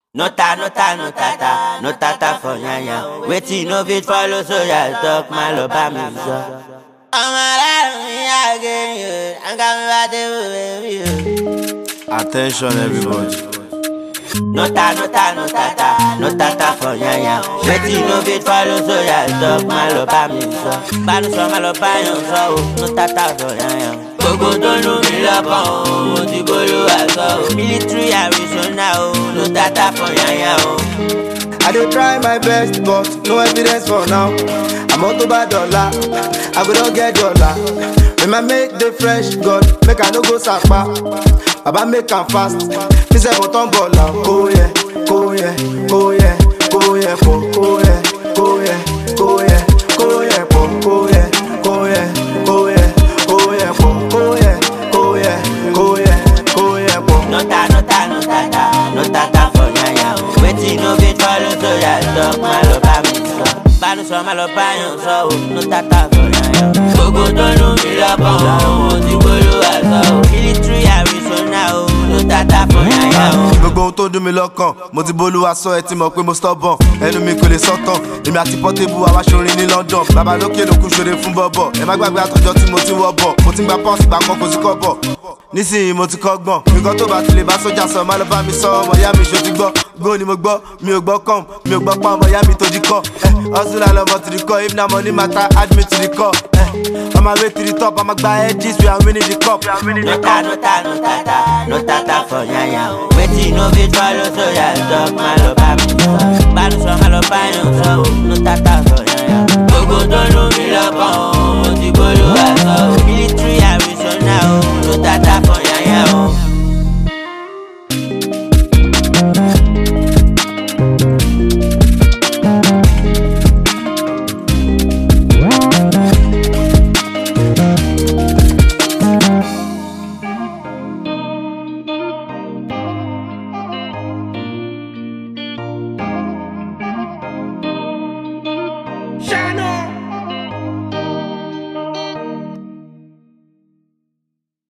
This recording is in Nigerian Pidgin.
No ta, no ta, no tata, no tata for yanya. Wetin no fit follow, so ya talk my love by me so. Ọmọ aláàrùn mi àgé yìí, àǹkà mi bá dé wò bébí o. Attention everybody. No ta, no ta, no tata, no tata for yanya. Wetin no fit follow, so ya talk my love by me so. Bánú sọ má lọ báyọ̀ sọ o, no tata for yanya. Gbogbo tó nù mí lọ́kàn o, mo ti bolú àgọ́ o. Military Arizona o, no tata for yanya o. I dey try my best, but no evidence for now. I'm on to bad dollar, I go don get dollar. When I make the fresh, God, make I no go sapa. Baba make am fast, me say but on ball now. Go yeah, go yeah, go yeah, go yeah, po, go yeah, go yeah, go yeah, go yeah, po, go yeah, go yeah, go yeah, go yeah, po, go yeah, go yeah, go yeah, go yeah, po. No ta, no ta, no tata, no tata for yanya o. Wetin no fit follow, so ya talk má lọ bá mi sọ. Bánú sọ má lọ báyọ̀ sọ o, no tata for yanya o. Gbogbo tó nù mí lọ́kàn o, mo ti bolú àgọ́ o. Military Arizona o, no tata for yanya o. Gbogbo ohun tó dùn mí lọ́kàn, mo ti bolúwa sọ ẹ ti mọ̀ pé mo stubborn. Ẹnu mi kò lè sọ́tàn, èmi àti Portable àwa ṣorin ní London. Bàbá lókè ló kú ṣoore fún bọ́bọ̀. Ẹ má gbàgbé àtọ́jọ́ tí mo ti wọ́ bọ̀. Mo ti ń gba pọ́ọ̀sì gbà kan kò sí kọ́ bọ̀. Nísìnyí mo ti kọ́gbọ̀n. Nǹkan tó bá ti lè bá sójà sọ, má lọ bá mi sọ ọmọ ìyá mi ṣo ti gbọ́. Gbó ni mo gbọ́, mi ò gbọ́ kọ́m, mi ò gbọ́ pa ọmọ ìyá mi tó di kọ́. Ẹ Hustle lọmọ to the core, if na money matter, add me to the core. Ẹ on my way to the top, I'ma gba edges, we are winning the cup. No ta, no ta, no tata, no tata for yanya o. Wetin no fit follow, so ya talk má lọ bá mi sọ. Bánú sọ má lọ báyọ̀ sọ o, no tata for yanya o. Gbogbo tó nù mí lọ́kàn o, mo ti bolú àgọ́ o. Military Arizona o, no tata for yanya o. Shine